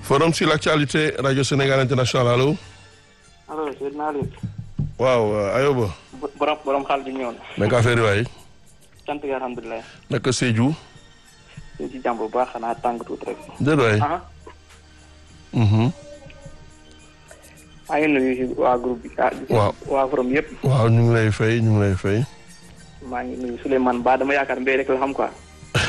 forum sur l'actualité radio Sénégal international allo. allo Seydina Aliou. waaw Ayoba. borom borom xaal bi ñëwoon. naka affaire yi waay. sant yi alhamdulilah. naka Sédhiou. ñu ci jàmm bu baax xanaa tàng tuuti rek. déedéet waay. ah. maa ngi nuyu waa groupe bi ah. waaw waa forum yëpp. waaw ñu ngi lay fay ñu ngi lay fay. maa ngi nuyu Souleymane Ba dama yaakaar mbéy rek la xam quoi.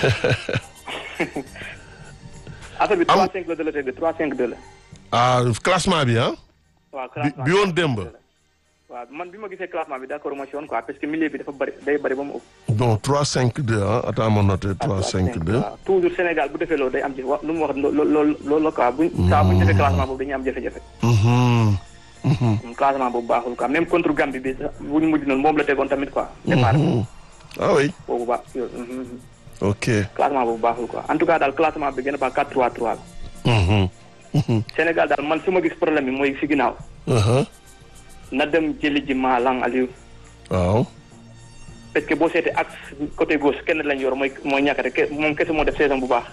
affaire bi 3 5 la de la teg 3 5 2 la. ah classement bi ah. waaw bi classement bi woon démb. waaw man bi ma gisee classement bi d'accord ma si woon quoi parce que milieu bi dafa bëri day bëri ba mu ëpp. bon 3 5 2 ah attends ma noté 3 5 2. waaw toujours Sénégal bu defee loolu day am jafe wa lu mu wax loolu loolu loolu la quoi buñ. saa buñ defee classement boobu dañuy am jafe-jafe. Mhm. Mhm. classement boobu baaxul quoi même contre Gambie bi sax bu ñu mujj noonu moom la tegoon tamit quoi. départ Mhm. ah oui boobu baax yooyu. ok. classement boobu baaxul quoi en tout cas daal classement bi gën a baax 4-3-3 la. Mhm. Mhm. Sénégal daal man su ma gis problème bi mooy si ginnaaw. Uh-huh. na dem jëli ji Malang Aliou. waaw. parce que boo seetee axe côté gauche kenn lañ yor mooy mooy ñàkkate ke moom kese moo def saison bu baax.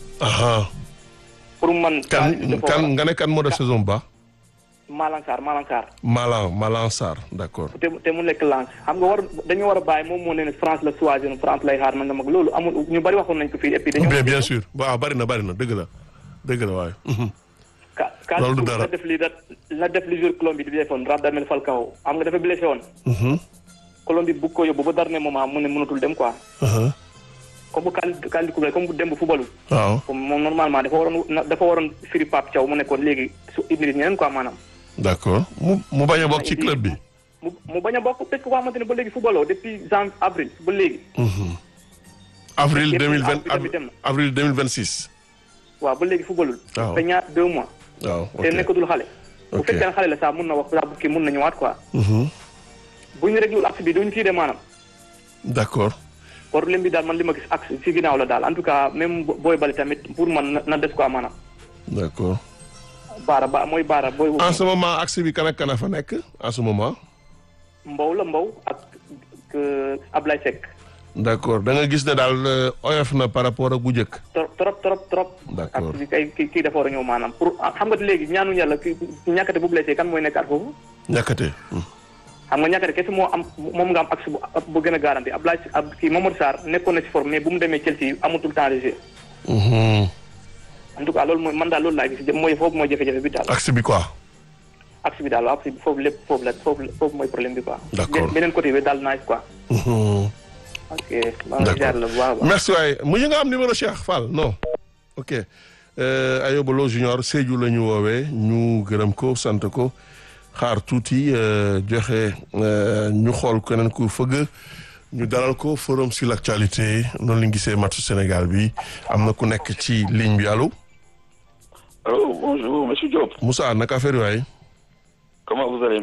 aha pour man. kan kan nga ne kan moo def saison bu baax. Malang Sarr Malang Sarr. Malang Malang Sarr d'accord. te te mu nekk lance xam nga war dañu war a bàyyi moom moo ne ne France la choisir France lay xaar na nga mag loolu amul ñu bari waxoon nañ ko fii et puis dañoo bien bien sûr waaw bari na bari na dëgg la dëgg la waaye. Mhm. ka ka Loolu du dara. la def li da la def li jour Colombie di defoon Radamel Falcao xam nga dafa blessé woon Mhm. Colombie bugg ko yóbbu ba dernier moment mu ne mënatul dem quoi Uh-huh. comme bu kan kan di coupe comme bu dem bu footballu waaw comme moom normalement dafa waroon na- dafa waroon firi Pape Thiaw mu nekkoon léegi su indi ñeneen quoi maanaam d'accord mu mu bañ a bokk ci club bi. mu mu bañ a bokk parce que koo xamante ne ba léegi footballoo depuis janvier avril ba léegi Mhm. avril Depuis deux mille vingt avril dem na. avril deux mille vingt six. waaw ba léegi footballul Waaw. te ñaar deux mois waaw te ok nekkatul xale bu Ok. fekkee ne xale la sax mun na wax sax bu kii mun na ñëwaat quoi Mhm. bu ñu réglul axe bi duñu tiide maanaam d'accord. problème bi daal man li ma gis axe ci ginnaaw la daal en tout cas même bo- booy bali tamit pour man na- na des quoi maanaam d'accord. baara ba mooy baara booy en ce moment axe bi kan ak kan a fa nekk en ce moment. mbow la mbow ak que Ablaye Seck d'accord da nga gis ne daal euh, oyof na par rapport ak bu njëkk. trop trop trop trop D'accord. axe bi kay kii kii dafa war a ñëw maanaam pour ah, xam nga léegi ñaanu yàlla ki ñàkkate bu blessé kan mooy nekkaat foofu ñàkkate. xam nga ñàkkate kese moo am moom nga am axe bu bu gën a garanti Ablaye ab kii Mamadou Sarr nekkoon na ci forme mais bu mu demee Chelsea amatul temps de jeu Mhm. en tout cas loolu mooy man daal loolu laa gis mooy foofu mooy jafe-jafe bi daal axe bi quoi. axe bi daal axe bi foofu lépp foofu la foofu la- foofu mooy problème bi quoi. D'accord. Be- beneen côté bi daal nice quoi. Mhm. ok maa ngi jaar la bu baax a baax. merci waaye mujj nga am numéro Cheikh Fall non ok euh, Ayoba Lo Junior Sédhiou la ñu woowee ñu gërëm ko sant ko xaar tuuti euh, joxe euh, ñu xool keneen ku fëgg ñu dalal ko forum sur l'actualité noonu la ñu gisee match Sénégal bi am na ku nekk ci ligne bi allo Allô, bonjour, monsieur Diop. Moussa naka affaire yi waay Comment vous allez